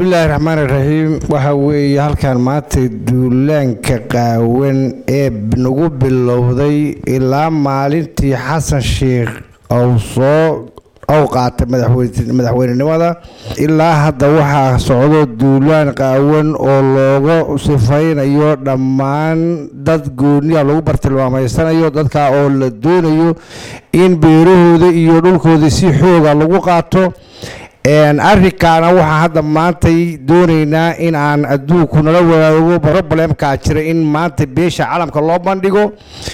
bismillaahi raxmaani raxiim waxaa weeye halkan maanta duulaanka qaawan ee nagu bilowday ilaa maalintii xasan sheikh ou soo ou qaatay madaxweynenimada ilaa hadda waxaa socdo duulaan qaawan oo looga sifaynayo dhammaan dad gooniya lagu bartilmaamaysanayo dadka oo la doonayo in beerahooda iyo dhulkooda si xooga lagu qaato arrinkaana waxaa hadda maantay doonaynaa in aan adduunku nala wadaago roblemkaa jira in maanta beesha calamka loo bandhigo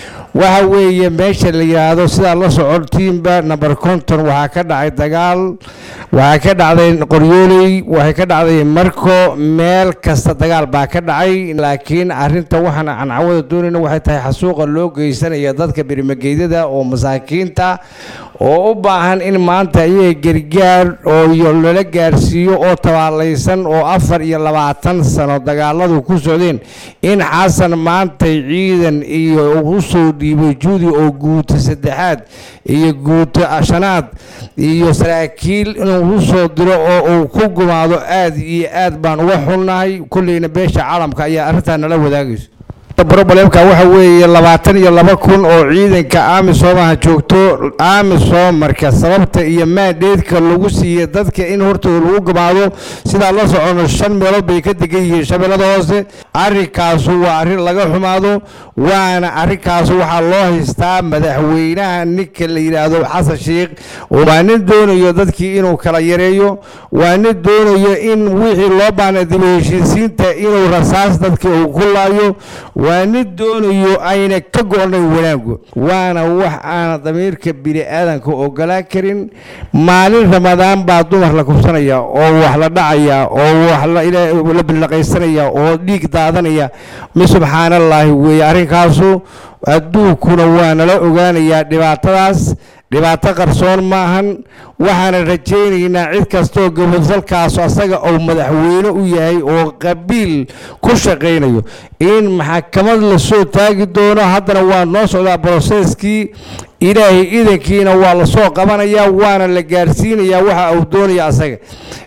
waxa weeye meesha la yidhaahdo sidaa la socotiinba number conton waxaa ka dhacay dagaal waxaa ka dhacday qoryooley waxay ka dhacday marko meel kasta dagaal baa ka dhacay laakiin arinta waxaan aan cawada doonayna waxay tahay xasuuqa loo geysanaya dadka berimageydada oo masaakiinta oo u baahan in maanta iyaga gargaar oo lala gaarsiiyo oo tabaalaysan oo afar iyo labaatan sano dagaaladu ku socdeen in xasan maantay ciidan iyo usoo dhiibay juudi oo guuta saddexaad iyo guuta shanaad iyo saraakiil inuu usoo diro oo uu ku gumaado aad iyo aad baan uga xunnahay kulleyna beesha caalamka ayaa arrintaa nala wadaagayso roblemka waxa weeye labaatan iyo laba kun oo ciidanka amisomaha joogto amisom marka sababta iyo maadheedka lagu siiyey dadka in hortooda lagu gamaado sidaa la socono shan meelood bay ka degan yihiin shabeellada hoose arrinkaasu waa arrin laga xumaado waana arrinkaasu waxaa loo haystaa madaxweynaha ninka la yidhaahdo xasan sheikh waa nin doonayo dadkii inuu kala yareeyo waa nin doonayo in wixii loo baana dib u heshiisiinta inuu rasaas dadka uu ku laayo waa nin doonayo ayna ka go-nay wanaagu waana wax aana damiirka bini aadanka ogolaan karin maalin ramadaan baa dumar la kubsanaya oo wax la dhacaya oo wax la bilaqaysanaya oo dhiig daadanaya mi subxaanallaahi weeye arrinkaasu adduunkuna waa nala ogaanayaa dhibaatadaas dhibaato qarsoon maahan waxaana rajaynaynaa cid kastooo gobodsalkaas asaga uu madaxweyne u yahay oo qabiil ku shaqaynayo in maxkamad lasoo taagi doono haddana waa noo socdaa broseskii ilaahay idankiina waa lasoo qabanayaa waana la gaarsiinayaa waxa uu doonaya asaga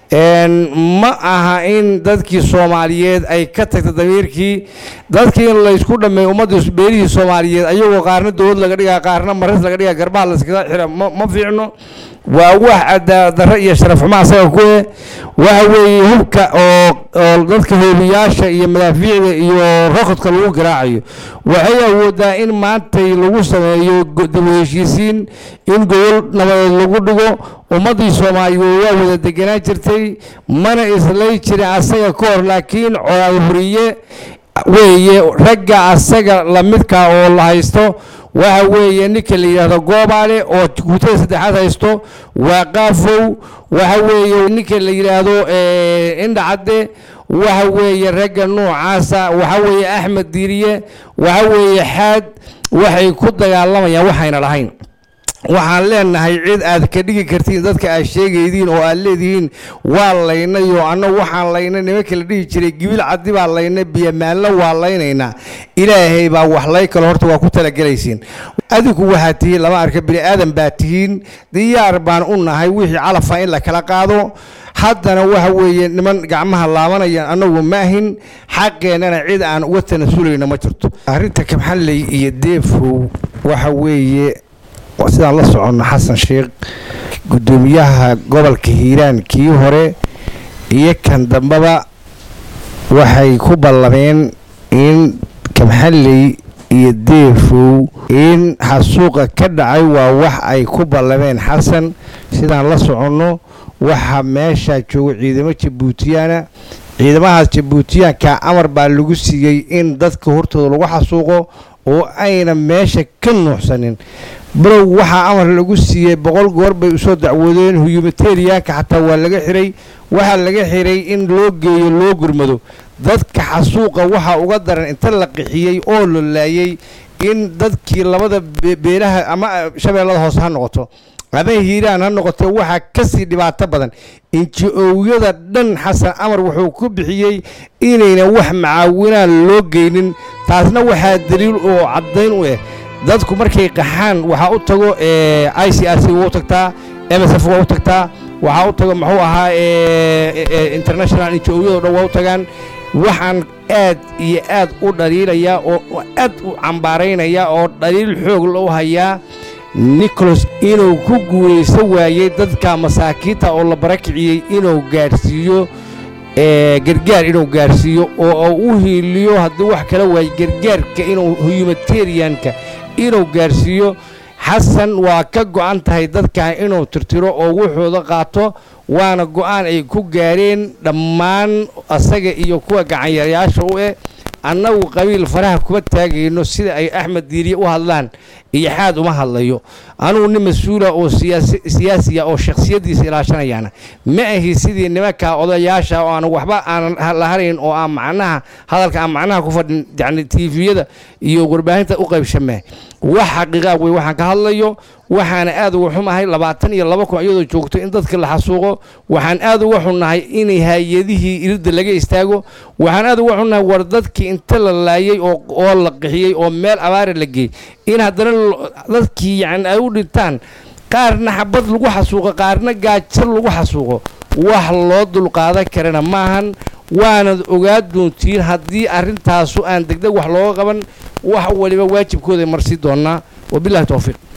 ma aha in dadkii soomaaliyeed ay ka tagta damiirkii dadkii in laysku dhameey ummaddii beelihii soomaaliyeed ayagoo qaarna dowlad laga dhigaa qaarna maris laga dhigaa garbaha layskaga xira ma fiicno waa wax cadaadarro iyo sharaf xumo asaga ku eh waxa weeye hubka oo oo dadka hoobiyaasha iyo madaafiicda iyo rokodka lagu garaacayo waxay awoodaa in maantay lagu sameeyo dib u heshiisiin in gobol nabadeed lagu dhigo ummaddii soomaaliyeed waa wada deganaan jirtay mana islay jirin asaga ka hor laakiin colaad huriye weeye ragga asaga lamidka oo la haysto waxa weeye ninka la yidhaahdo goobaale oo guutada saddexaad haysto waa qaafow waxa weeye ninka la yidhaahdo indhacadde waxa weeye ragga noocaasa waxa weeye axmed diiriye waxa weeye xaad waxay ku dagaalamayaan waxayna lahayn waxaan leenahay cid aad ka dhigi kartiin dadka aad sheegaydiin oo aad leedihiin waa laynay oo annagu waxaan laynay nimanka la dhihi jiray gibil caddi baa laynay biyomaallo waa laynaynaa ilaahay baa wax lay kalo horta waa ku talagelaysiin adinku waxaad tihiin lama arka bini aadan baa tihiin diyaar baan u nahay wixii calafa in la kala qaado haddana waxa weeye niman gacmaha laabanaya annagu ma ahin xaqeennana cid aan uga tanasulayna ma jirto arrinta kabxalley iyo deefow waxa weeye sidaan la soconno xasan sheikh guddoomiyaha gobolka hiiraan kii hore iyo kan dambeba waxay ku ballameen in kabxalley iyo deefow in xasuuqa ka dhacay waa wax ay ku ballameen xasan sidaan la soconno waxaa meeshaa jooga ciidamo jabuutiyaana ciidamahaas jabuutiyaanka amar baa lagu siiyey in dadka hortooda lagu xasuuqo oo ayna meesha ka nuuxsanin balow waxaa amar lagu siiyey boqol goor bay usoo dacwoodeen humanitarianka xataa waa laga xiray waxaa laga xiray in loo geeyo loo gurmado dadka xasuuqa waxaa uga daran inta la qixiyey oo la laayay in dadkii labada beelaha ama shabeellada hoose ha noqoto ama hiiraan ha noqotee waxaa kasii dhibaato badan inji-owyada dhan xasan amar wuxuu ku bixiyey inayna wax macaawinaan loo geynin taasna waxaa daliil oo caddayn u ah dadku markay qaxaan waxaa u tago i c r c waa u tagtaa m s f waa u tagtaa waxaa u taga muxuu ahaa international injo-yado dhan waa u tagaan waxaan aad iyo aad u dhaliilayaa oo aad u cambaaraynayaa oo dhaliil xoog loo hayaa nicholas inuu ku guulaysan waayey dadka masaakiinta oo la barakiciyey inuu gaadhsiiyo gargaar inuu gaadhsiiyo oo u hiiliyo haddii wax kala waaye gargaarka inuu humanitarianka inuu gaadhsiiyo xasan waa ka go'an tahay dadkan inuu tirtiro oo wuxuuda qaato waana go'aan ay ku gaadheen dhammaan asaga iyo kuwa gacanyareyaasha u eh annagu qabiil faraha kuma taagayno sida ay axmed diiriye u hadlaan iyo xaad uma hadlayo anugu nin mas-uula oo siyaasiya oo shakhsiyaddiisa ilaashanayaana ma ahi sidii nimanka odayaasha oo aan waxba aanan la harayn oo aan macnaha hadalka aan macnaha ku fadhin yacni tiifiyada iyo warbaahinta u qaybshamee wax xaqiiqaa wey waxaan ka hadlayo waxaana aad uga xumahay labaatan iyo laba kun iyadoo joogto in dadka la xasuuqo waxaan aad uga xunnahay inay hay-adihii iridda laga istaago waxaan aad uga xunnahay war dadkii inta la laayey oo la qixiyey oo meel abaara la geeyey in haddana dadkii yacni ay u dhintaan qaarna xabad lagu xasuuqo qaarna gaajo lagu xasuuqo wax loo dulqaadan karana maahan waanad ogaa doontiin haddii arrintaasu aan degdeg wax looga qaban wax waliba waajibkooda marsii doonnaa wabillahi towfiiq